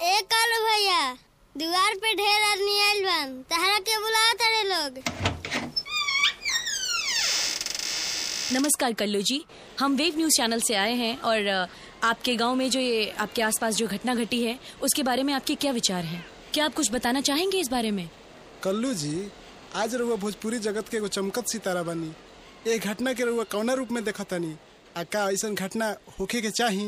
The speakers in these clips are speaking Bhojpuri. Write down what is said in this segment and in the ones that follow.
ए कालू भैया दीवार पे ढेर आदमी आइल बन तहरा के बुलावा तारे लोग नमस्कार कल्लू जी हम वेव न्यूज चैनल से आए हैं और अ, आपके गांव में जो ये आपके आसपास जो घटना घटी है उसके बारे में आपके क्या विचार हैं क्या आप कुछ बताना चाहेंगे इस बारे में कल्लू जी आज रउआ भोजपुरी जगत के एगो चमकत सितारा बनी ए घटना के रउआ कौना रूप में देखतानी आ का ऐसन घटना होखे के चाही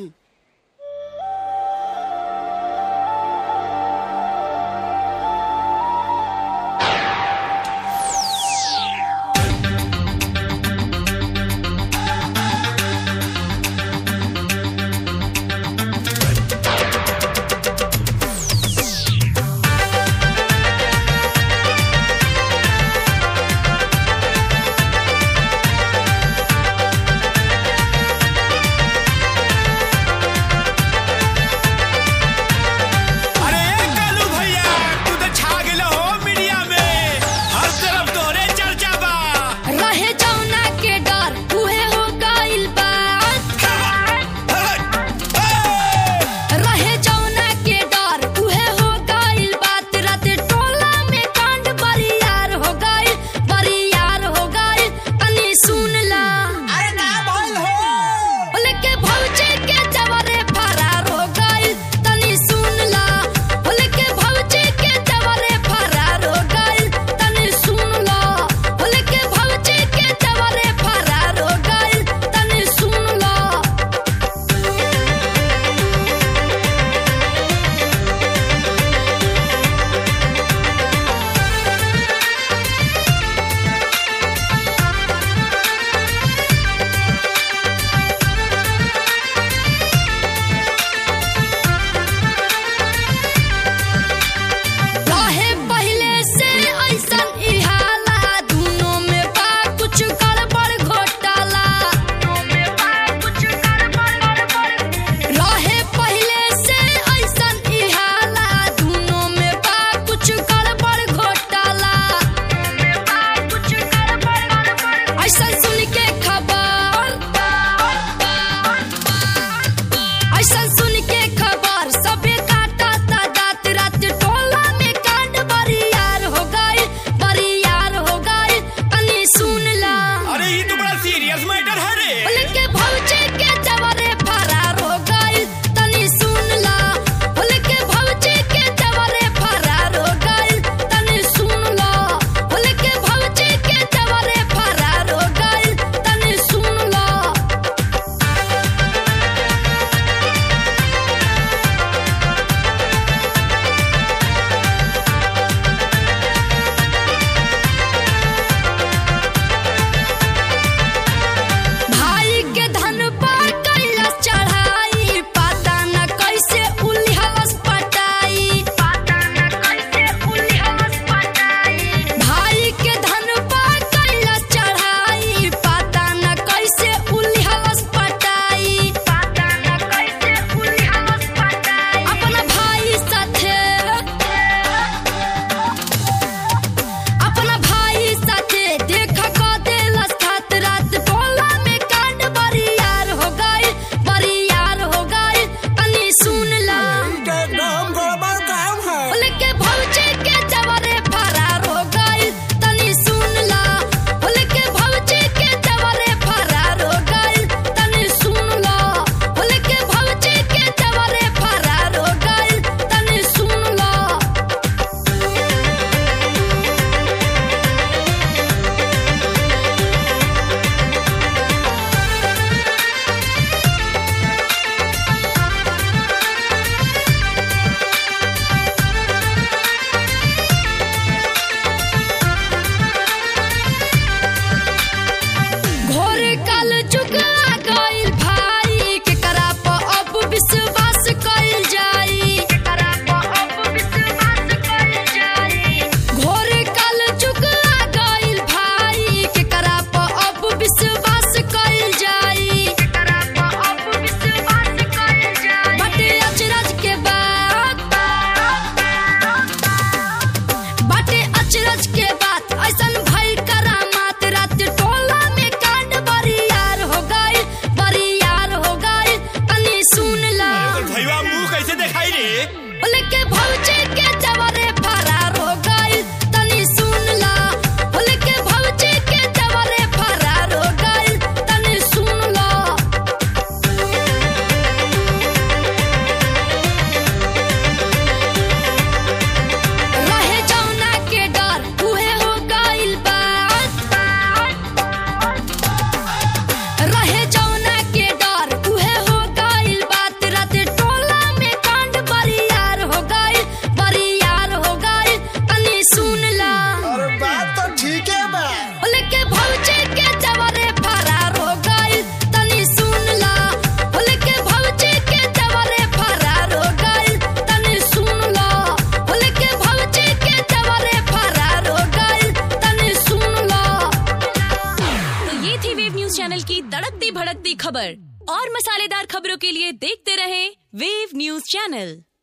खबर और मसालेदार खबरों के लिए देखते रहें वेव न्यूज चैनल